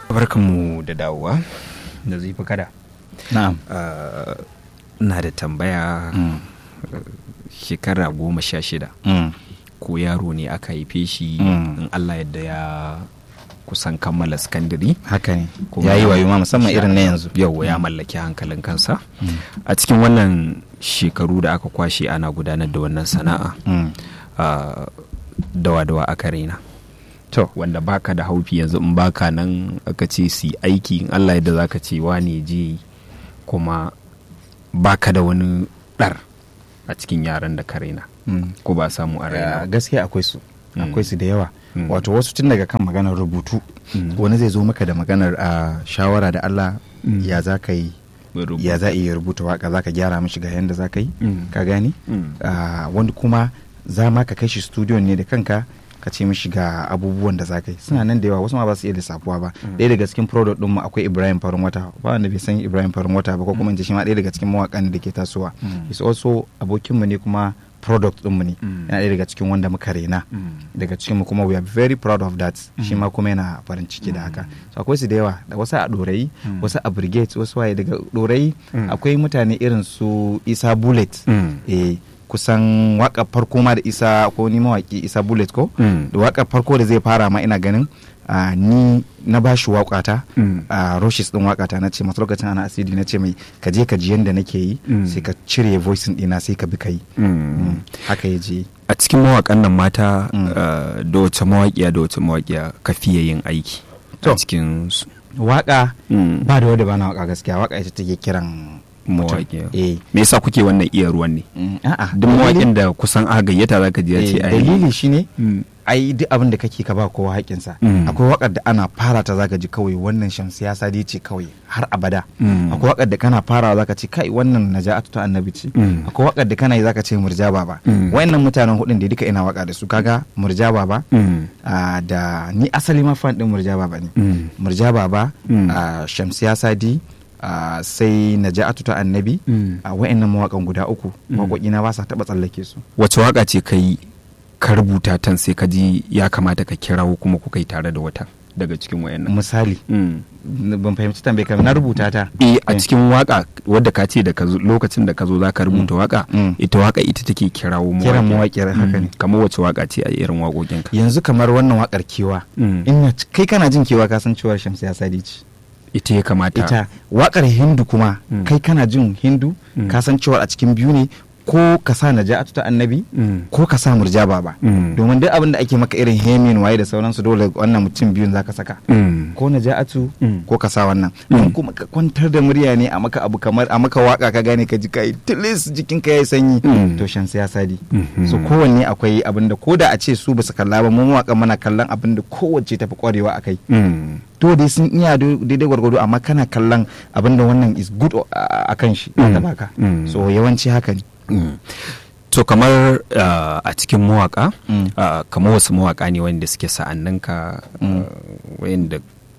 barkanmu da dawowa da zifi kada na'am na da tambaya shekara goma sha shida ko yaro ne aka haife shi in allah yadda ya kusan kammala sakandare haka ne ya yi wayo ma musamman irin na yanzu yau ya mallaki hankalin kansa a cikin wannan shekaru da aka kwashe ana gudanar da wannan sana'a dawa-dawa aka raina to wanda baka da haufi yanzu in baka nan aka ce su aiki in allah yadda zaka ce wane je kuma baka da wani ɗar a cikin yaran da ka raina ko ba samu a raina gaskiya akwai su akwai su da yawa wato wasu tun daga kan maganar rubutu wani zai zo maka da maganar a shawara da Allah ya za ka yi ya za iya rubuta waka za ka gyara mishi ga yadda za ka yi ka gani wani kuma za ma ka kai shi studio ne da kanka ka ce mishi ga abubuwan da za ka yi suna nan da yawa wasu ma ba su iya lissafuwa ba ɗaya daga cikin product ɗinmu akwai ibrahim farin wata ba wanda bai san ibrahim farin wata ba ko kuma in ce shi ma ɗaya daga cikin mawaƙan da ke tasowa is also abokinmu ne kuma product ɗinmu ne yana ɗaya daga cikin wanda muka rena daga cikinmu kuma we are very proud of that shi ma kuma yana farin ciki da haka so akwai su da yawa da wasu a ɗorayi wasu a brigade wasu waye daga ɗorayi akwai mutane irin su isa bullet eh kusan waka farko ma da isa ko ni mawaki isa bullet ko da waka farko da zai fara ma ina ganin Uh, ni na ba shi waƙata mm. a uh, roshes din waƙata na ce masu lokacin ana asidi na ce mai ka je ka ji yadda nake yi mm. sai ka cire voicing ɗina sai ka bi ka yi mm. haka ya je a cikin mawaƙan nan mata uh, da wace mawaƙiya da wace mawaƙiya ka fiye yin aiki a cikin waƙa ba da wadda ba na waƙa gaskiya waƙa ita take kiran mawaƙi me yasa kuke wannan iya ruwan ne a'a duk mawaƙin da kusan aka gayyata zaka ji ya ce ai dalili shine ai duk abin da kake ka ba kowa haƙinsa akwai wakar da ana fara ta zaka ji kawai wannan shan siyasa dai ce kawai har abada akwai wakar da kana farawa zaka ce kai wannan naja'atu ta annabi ce akwai wakar da kana yi zaka ce murja baba wayannan mutanen hudun da duka ina waka da su kaga murja baba da ni asali ma fan din murja baba ne murja baba shamsiya sadi Uh, sai naja'atu ta annabi mm. a uh, wa'annan mawakan guda uku mm. waƙoƙina ba sa taɓa tsallake su wace waka ce ka yi ka rubuta tan sai ka ji ya kamata ka kirawo kuma kuka yi tare da wata daga cikin wayannan misali mm. ban fahimci tambaye ka na rubuta ta eh a cikin waka wadda ka ce da ka lokacin da ka zo za ka rubuta waka ita waka ita take kirawo mawaƙi kiran mawaƙi haka ne kamar wace waka ce a irin waƙoƙin ka yanzu kamar wannan wakar kewa ina kai kana jin kewa ka san cewa shamsu ya sadi ce ita ya kamata ita wakar hindu kuma mm. kai kana jin hindu mm. ka san cewa a cikin biyu ne ko ka sa naja'atu ta annabi mm. ko ka sa murja baba domin duk abin da ake maka irin hemin waye da sauransu dole wannan mutum biyun zaka saka ko naja'atu ko ka sa wannan kuma ka kwantar da murya ne a maka abu kamar a maka waka ka gane ka ji kai tilis jikin ka yayi sanyi to shan ya sadi so kowanne akwai abin da ko da a ce su basu kalla ba mu mawaka mana kallon abin da kowace tafi kwarewa akai to dai sun iya daidai gwargwado amma kana kallon abin da wannan is good a kan shi ta baka so yawanci haka ne Mm. to kamar uh, a cikin mawaka mm. uh, kamar wasu mawaka ne wanda suke sa'anninka mm. uh, wanda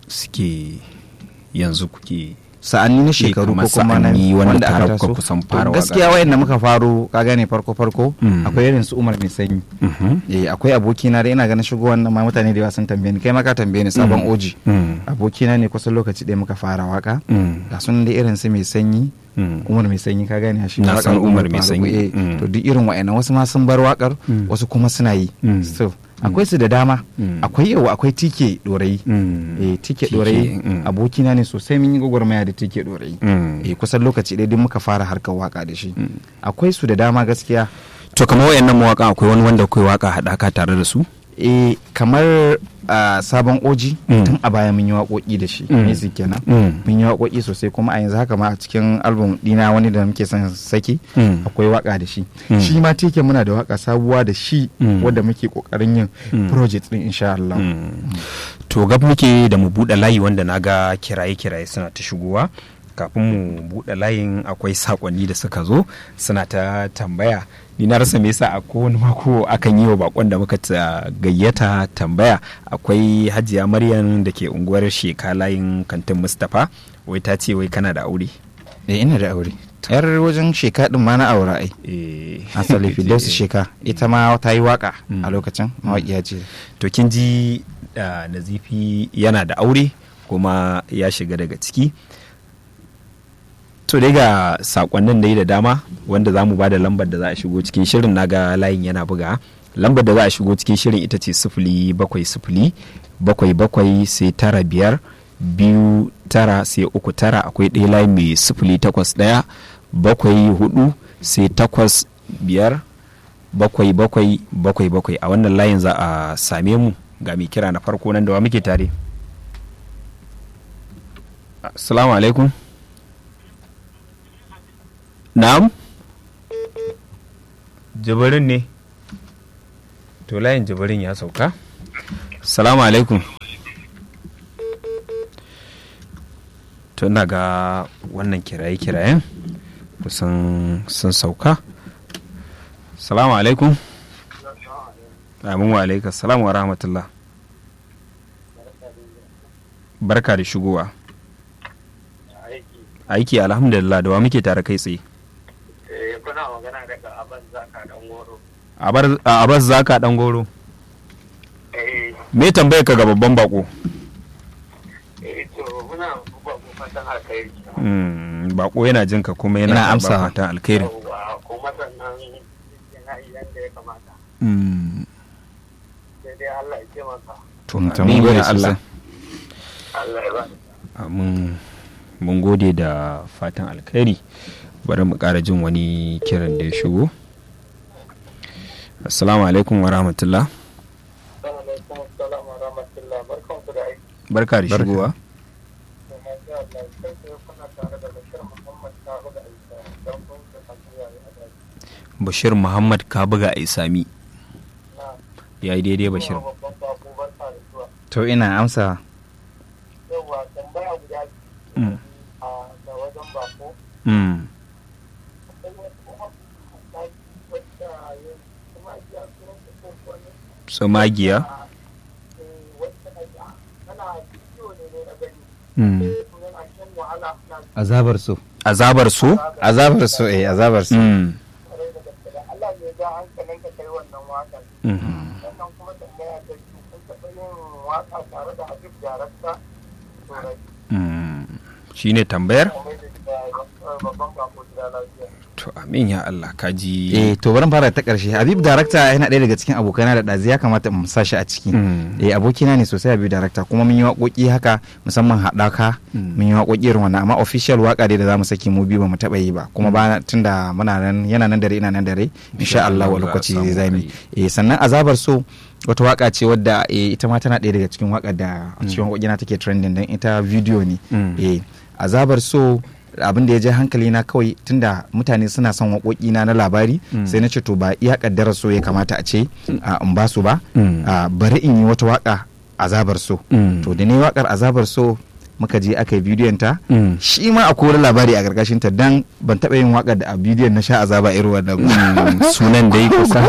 suke yanzu kuke sa'anni na shekaru ko kuma na wanda aka taso kusan fara gaskiya wayanda muka faro ka gane farko farko akwai irin su Umar mai sanyi eh akwai abokina da ina ganin shigo wannan ma mutane da yawa sun tambaye ni kai ma ka tambaye ni sabon oji abokina ne kusan lokaci ɗaya muka fara waka ga sun da irin su mai sanyi umar mai sanyi ka gane shi na san umar mai sanyi to duk irin wa'annan wasu ma sun bar wakar wasu kuma suna yi so akwai su da dama akwai yau akwai tike dorayi eh tike dorayi abokina ne sosai mun yi gwagwarmaya da tike dorayi eh kusan lokaci ɗaya duk muka fara harkar waka da shi akwai su da dama gaskiya to kamar wayannan mawaka akwai wani wanda kai waka haɗaka tare da su eh kamar uh, sabon oji mm. tun a baya mun yi waƙoƙi da shi mm. music kenan mm. mun yi waƙoƙi sosai kuma a yanzu haka ma a cikin album dina wani da muke son saki akwai waka da shi shi ma teke muna da waka sabuwa da shi wadda muke kokarin yin project din insha Allah to gab muke da mu buɗe layi wanda naga kiraye kiraye suna ta shigowa kafin mu buɗe layin akwai sakonni da suka zo suna ta tambaya ni na rasa me yasa a kowane mako akan yi wa bakon da muka gayyata tambaya akwai hajiya maryam da ke unguwar sheka layin kantin mustapha wai ta ce wai kana da aure eh ina da aure yar wajen sheka din ma na aura ai asali fidos sheka ita ma ta yi waka a lokacin mawaƙiya ce to kin ji nazifi yana da aure kuma ya shiga daga ciki to dai ga sakonnin dai da dama wanda za mu ba da lambar da za a shigo cikin shirin naga layin yana buga lambar da za a shigo cikin shirin ita ce sifili bakwai sifili bakwai bakwai sai tara biyar biyu tara sai uku tara akwai ɗaya layi mai sifili takwas ɗaya bakwai hudu sai takwas biyar bakwai bakwai bakwai bakwai a wannan layin za a same mu ga mai kira na farko nan da wa muke tare assalamu alaikum na'am jibirin ne to layin jibirin ya sauka assalamu alaikum to ina ga wannan kiraye-kirayen kusan sun sauka salamu alaikum amin wa alaikum salamu wa rahmatullah barka da shigowa aiki alhamdulillah da wa muke tare kai tsaye kuna magana daga abin zaka dan goro a abas zaka dan goro me tambayar ka ga babban bako eh to muna ba ku fatan alkhairi bako yana jin ka kuma yana Yana amsa. amsa fatan alkhairi Yawwa, kuma sannan yana yi yanda ya kamata sai dai Allah ya ce masa to To, amin mun gode ya Allah Allah ya ba mun mun gode da fatan alkhairi bari mu ƙara jin wani kiran da ya shigo assalamu alaikum wa rahmatullah alaikum assalam wa rahmatullah barkanku da aiki barka da Barka. shigowa to masha Allah kai sai kuna tare da Bashir Muhammad Karu da Aisha dan kun da kasuwa ya hada bashir muhammad ka buga a isami na ya yi daidai bashir babban bako barka da zuwa to ina amsa yawa tambaya guda Mm. a da wajen bako Mm. akwai wasu abubuwa wadda ya kuma ya sunan su ko wani tsumagiya wacce ana bidiyo ne ne na gani Mm. yana shan wahala na azabar so azabar so azabar so eh azabar so Mm. tare da gaske da Allah ne ga hankalin ka kai wannan waƙar Mm. sannan kuma tambaya ta biyu kun taɓa yin waƙa tare da Habib Darakta Turai Mm. shine tambayar kamar da babban bako gida lafiya to amin ya Allah ka ji eh to bari mu fara ta karshe habib darakta yana ɗaya daga cikin abokaina da ɗazi ya kamata mu sa shi a ciki Mm. eh abokina ne sosai habib darakta kuma mun yi waƙoƙi haka musamman haɗaka Mm. mun yi waƙoƙi irin wannan amma official waƙa dai da za mu saki mu biyu ba mu taɓa yi ba kuma ba tunda muna nan yana nan dare ina nan dare insha Allah wa Allah za a lokaci samu zai mu kai. eh sannan azabar so wata waka ce wadda eh, ita ma tana ɗaya daga cikin waƙar da a cikin waƙoƙina take trending don ita video ne Mm. eh azabar so abin da ya je hankali na kawai tunda mutane suna son waƙoƙi na na labari Mm. sai na ce to ba iya kaddara so ya kamata a ce a, in ba su ba Mm. a, bari in yi wata waka azabar so Mm. to da ne wakar azabar so muka je aka yi bidiyon ta Mm. shi ma akwai wani labari a gargashin ta dan ban taɓa yin wakar da a bidiyon na sha azaba irin wannan ba. Mm. sunan dai kusa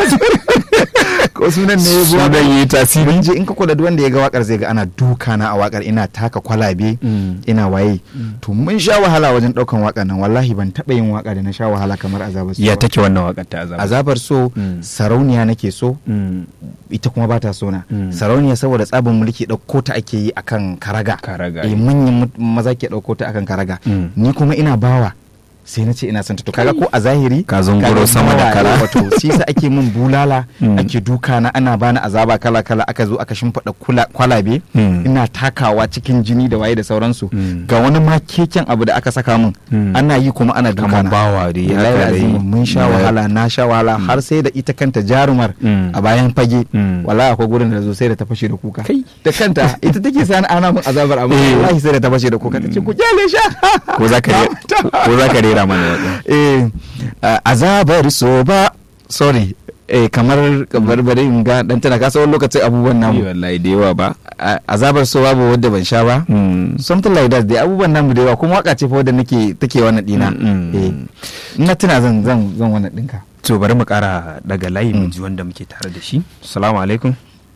ko sunan ne ya zuwa sunan yi tasiri mun je in ka kula duk wanda ya ga wakar zai ga ana duka na a wakar ina taka kwalabe Mm. ina waye to mun sha wahala wajen daukan wakar nan wallahi ban taba yin waka da na sha wahala kamar azabar so ya ba. take wannan wakar ta azabar azabar so Mm. sarauniya nake so Mm. ita kuma ba ta so na Mm. sarauniya saboda tsabin mulki ɗauko ta ake yi akan karaga Karaga, eh eh. manyan mut- maza ke ɗauko ta akan karaga Mm. ni kuma ina bawa sai na ce ina son ta to kaga ko a zahiri Ka zunguro kaga sama da bawa, kara. eh, wato shi sa ake min bulala Mm. ake duka na ana bani azaba kala kala aka zo aka shimfiɗa kula- kwalabe Mm. ina takawa cikin jini da waye da sauransu Mm. ga wani ma keken abu da aka saka min Mm. ana yi kuma ana duka Kamar na. bawa dai, Wallahi haka dai. azimu, mun sha Na- wahala na sha wahala har sai da ita kanta jarumar Mm. a bayan fage Mm. wallahi akwai gurin da zo sai da ta fashe da kuka Kai. da kanta ita take sani ana min azabar amma Eh. wallahi sai da ta fashe da kuka tace ku kyale sha ko za ka re- ko za ka rera mana wakar eh uh, azabar so ba sorry eh kamar kamar bari in ga dan tana kasa wani lokacin abubuwan Ni namu wallahi da yawa ba A- azabar so babu wadda ban sha ba Mm. something like that dai abubuwan namu da yawa kuma waka ce fa wadda nake take wannan dina Mm, mm. eh ina tuna zan zan zan wannan dinka to bari mu kara daga layi mu ji wanda muke tare da shi assalamu alaikum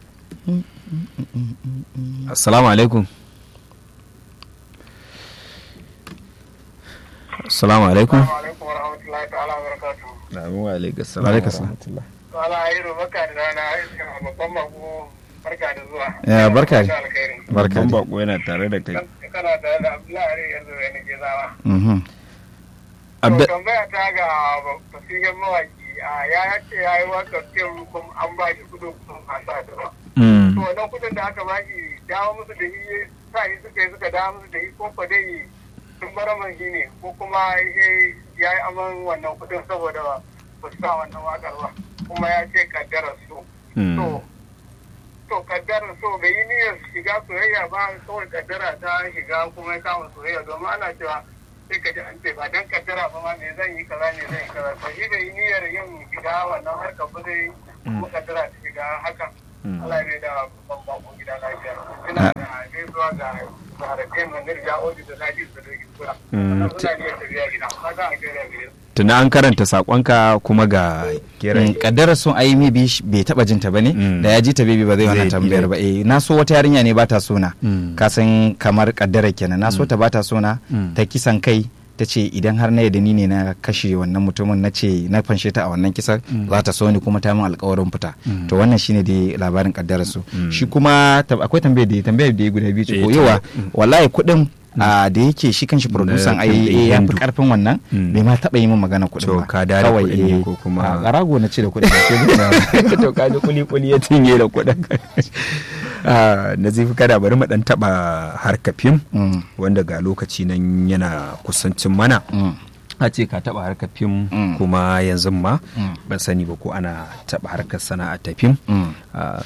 assalamu alaikum assalamu alaikum Assalamu alaikum warahmatullahi ta'ala wabarakatuh wa alaikum Wa alaikum salam. Wala Airo baka da rana Aisha babban mako barka da zuwa Ya, barka. Da alkhairi. Barka Babban dai. bako yana tare da kai kana tare da abdullahi yanzu ya nake zawa Mhm. Abda- to tambaya ta ga fasihin mawaki a ya yace ya yi wakar fim kuma an ba shi kudin kuma a sa da ba Mm. to wannan kudin da aka ba shi dawo musu da shi sa shi suka yi suka dawo musu da shi ko fa dai sun bar man shi ne ko kuma eh, ya yi aman wannan kudin saboda ba su sa wannan wakar ba kuma ya ce kaddarar su Mm. to to kaddarar so bai yi niyyar shiga soyayya ba kawai kaddara ta shiga kuma ya kama soyayya domin ana cewa sai ka ji an ce ba dan kaddara ba ma me zan yi kaza me zan yi kaza to shi bai yi niyyar yin shiga wannan harkar ba zai kuma kaddara ta shiga hakan Mm. Allah ne da babban bako gida lafiya ina da gaisuwa ga zarafin manir ya odi da lafi su da kura Mm. suna ne tafiya gida ba za a gaira gare su tuna an karanta sakonka kuma ga kiran Mm, kaddarar sun ayi maybe sh- bai taba jinta ba ne Mm. da ya ji ta baby ba zai Zai wannan bi tambayar dai. ba eh na so wata yarinya ne ba ta sona Mm. ka san kamar kaddara kenan na so ta ba ta sona Mm. ta kisan kai ta ce idan har na yadda ni ne na kashe wannan mutumin na ce na fanshe ta a wannan kisan za ta so ni kuma ta min alkawarin fita Mm. to wannan shine dai labarin kaddarar su Mm. shi kuma tab- akwai tambayar da tambayar da ya guda biyu ce Eh, ko ta- yawa Mm. wallahi kuɗin a da yake shi kanshi producer Na ai fim ɗin eh, ya fi Hindu. karfin wannan Mm. bai ma taɓa yi min magana kuɗin To, ba ka da da Kawai, kuɗin ne eh, ko kuma- a rago na ce da kuɗin ba to kaji kuli kuli ya cinye da kuɗin na zai fi kada bari mu dan taba harka fim Mm. wanda ga lokaci nan yana kusancin mana Mm. a ce ka taba harkar fim Mm. kuma yanzu ma Mm. ban sani ba ko ana taba harkar sana'a ta fim Mm. Ah,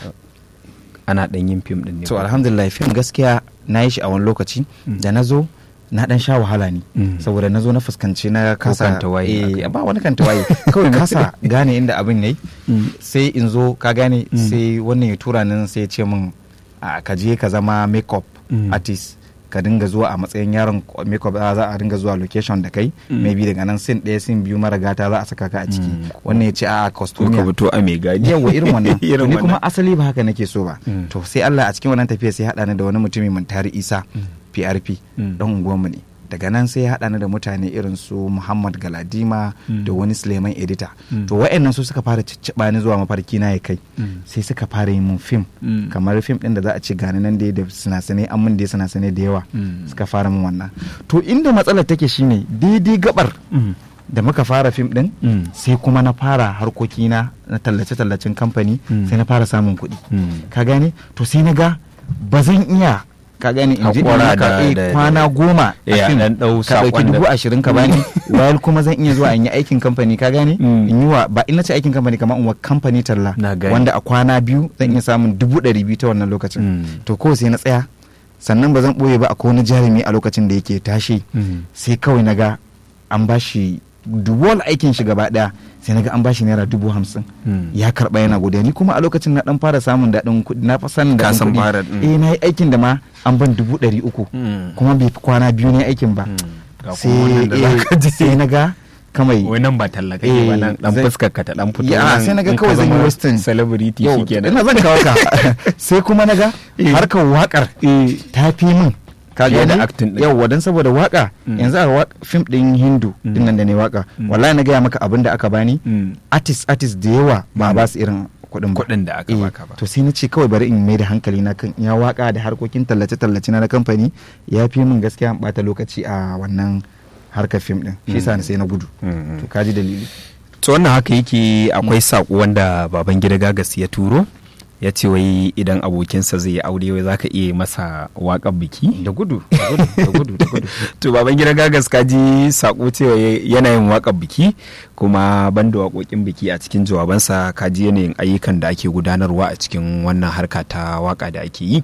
ana dan yin fim din ne to ko? alhamdulillah fim gaskiya na yi shi a wani lokaci Mm. da na zo na dan sha wahala ne Mm. saboda na zo na fuskanci na kasa kanta waye eh, aka. ba wani kanta waye kawai kasa gane inda abin yayi Mm. sai in zo ka gane Mm. sai wannan ya tura nan sai ya ce min a ka je ka zama makeup Mm. artist ka dinga zuwa a matsayin yaron makeup za za a dinga zuwa location da kai Mm. maybe daga nan sin ɗaya sin biyu mara gata za a saka ka a ciki Mm. wannan ya ce a ko ka costume fito a mai gadi yawa irin wannan irin to ni kuma wannan. asali ba haka nake so ba Mm. to sai Allah a cikin wannan tafiya sai haɗa ni da wani mutumi mun tari Isa Mm. PRP Mm. dan unguwanmu ne daga nan sai ya haɗa ni da mutane irin su Muhammad Galadima Mm. da wani Suleiman Edita Mm. to wa'annan su suka fara cicciɓa ni zuwa mafarki na ya kai Mm. sai suka fara yin mun fim Mm. kamar fim ɗin da za a ce gani nan dai da sinasinai an mun dai sinasinai da yawa Mm. suka fara min wannan to inda matsalar take shine daidai gabar Mm. da muka fara fim ɗin Mm. sai kuma na fara harkokina na tallace-tallacen kamfani Mm. sai na fara samun kuɗi Mm. ka gane to sai na ga ba zan iya ka gane in ji Haƙura maka, da- eh, da- kwana goma Eh, a a fim ɗan ɗau ka ɗauki saƙon da- dubu ashirin ka bani bayan kuma zan iya zuwa in yi aikin kamfani ka gane Mm. in yi wa ba ina ce aikin kamfani kamar in wa kamfani talla Na gane. wanda a kwana biyu zan iya samun dubu ɗari biyu ta wannan lokacin Mm. to ko sai na tsaya sannan ba zan ɓoye ba akwai wani jarumi a lokacin da yake tashi Mm. sai kawai na ga an ba shi duwal aikin shi gaba daya sai na ga an ba shi naira dubu hamsin Mm. ya karba yana godiya ni kuma a lokacin na dan fara samun daɗin kuɗi na fa sanin Ka daɗin san kuɗi fara, mm. eh na yi aikin da ma an ban dubu ɗari uku Mm. kuma bai fi kwana biyu ne aikin ba Mm. Ga sai kuma wannan da eh, zaka ji. sai na ga kamai wai nan ba talla kake Eh, ba nan dan zai- fuskar ka ta dan fito Ya, nan sai naga in ka kawai zan yi zama western. celebrity yau shikenan ina zan kawo ka sai kuma na ga Eh. harkar wakar Eh. ta fi min ka Fiye da gani? acting din. yauwa don saboda waka Mm. yanzu a wak- fim din hindu Mm. din nan da ne waka Mm. wallahi na gaya maka abin da aka bani Mm. artist artist da yawa ba a Mm. ba su irin kuɗin ba kuɗin da aka Eh, baka ba to sai na ce kawai bari in mai da hankali na kan ya waka da harkokin tallace tallace na na kamfani ya fi min gaskiya in bata lokaci a wannan harkar fim din shi yasa sai na gudu Mm. to kaji dalili to wannan haka yake akwai saƙo wanda baban gida gagas ya turo ya ce wai idan abokinsa zai yi aure wai zaka iya masa waƙar biki da gudu da gudu da gudu da gudu to baban gida gagas ka ji saƙo cewa yana yin waƙar biki kuma banda waƙoƙin biki a cikin jawabansa ka ji yanayin ayyukan da ake gudanarwa a cikin wannan harka ta waƙa da ake yi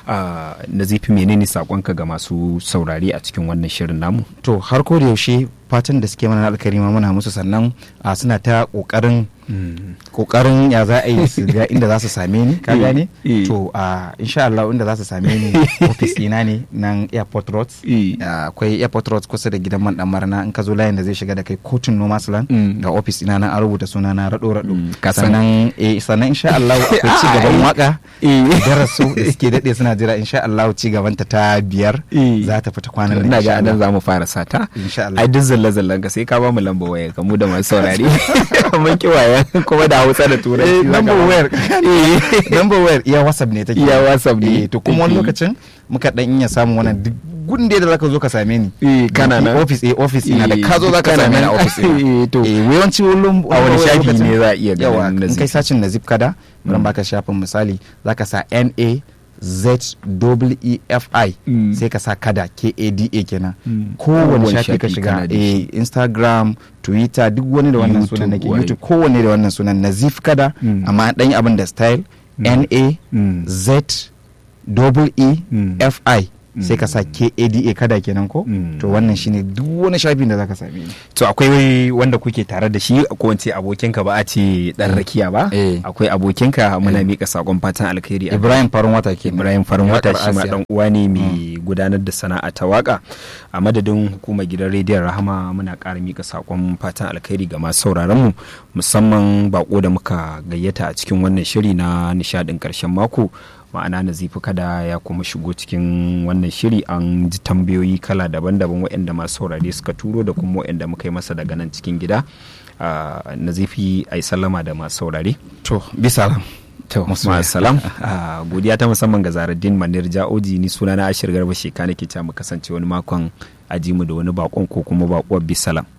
na zifi menene saƙonka ga masu saurare a cikin wannan shirin namu to har ko da yaushe fatan da suke mana na alkarima muna musu sannan a suna ta kokarin kokarin ya za a yi su ga inda za su same ni ka Eh, gane eh. to a insha Allah inda za su same ni office ina ne nan airport road Eh. Ah, akwai airport road kusa da gidan man dan marna in ka zo layin da zai shiga da kai kotun nomas land Mm. ga office ina nan an rubuta suna na rado rado Mm, ka san- sannan eh sannan insha Allah akwai ci gaban waka Eh. darasu da suke dade suna jira insha Allah ci gaban ta ta biyar Eh. za ta fita kwanan nan ina insha ga nan Allah za mu fara sata Insha Allah. ai duk zalle zallen ka sai ka ba mu lamba waya ka mu da masu saurare mun ki waya kenan kuma da hausa da turanci number wayar number wayar iya whatsapp ne take iya whatsapp ne to kuma wani lokacin muka dan iya samun wannan duk gunde da zaka zo ka same ni eh kana nan office eh office ina da ka zo zaka same ni a office eh to eh yawanci wullum a wani shafi ne za a iya yawa ganin in kai sacin na zip kada bari baka shafin misali zaka sa na z e f i sai ka sa kada k a d a kenan kowane shafi ka shiga eh instagram twitter duk wani da wannan sunan nake youtube kowane da wannan sunan nazif kada amma dan yi abin da style n a z e f i sai ka sa KADA kada kenan ko to wannan shine duk wani shafin da zaka same ni to akwai wanda kuke tare da shi ko wance abokinka ba a ce dan rakiya ba akwai abokinka muna mika sakon fatan alkhairi Ibrahim Farin Wata ke Ibrahim Farin Wata shi ma dan uwa ne mai gudanar da sana'a ta waka a madadin hukumar gidan rediyon Rahama muna ƙara mika sakon fatan alkhairi ga masu sauraron mu musamman bako da muka gayyata a cikin wannan shiri na nishadin karshen mako ma'ana nazifi kada ya kuma shigo cikin wannan shiri an ji tambayoyi kala daban-daban waɗanda masu saurare suka turo da kuma waɗanda muka yi masa daga nan cikin gida nazifi a yi sallama da masu saurare to bisalam to salam godiya ta musamman ga zaraddin manir ja'oji ni suna na ashir garba sheka nake ta mu kasance wani makon ajimu da wani bakon ko kuma bakuwar bisalam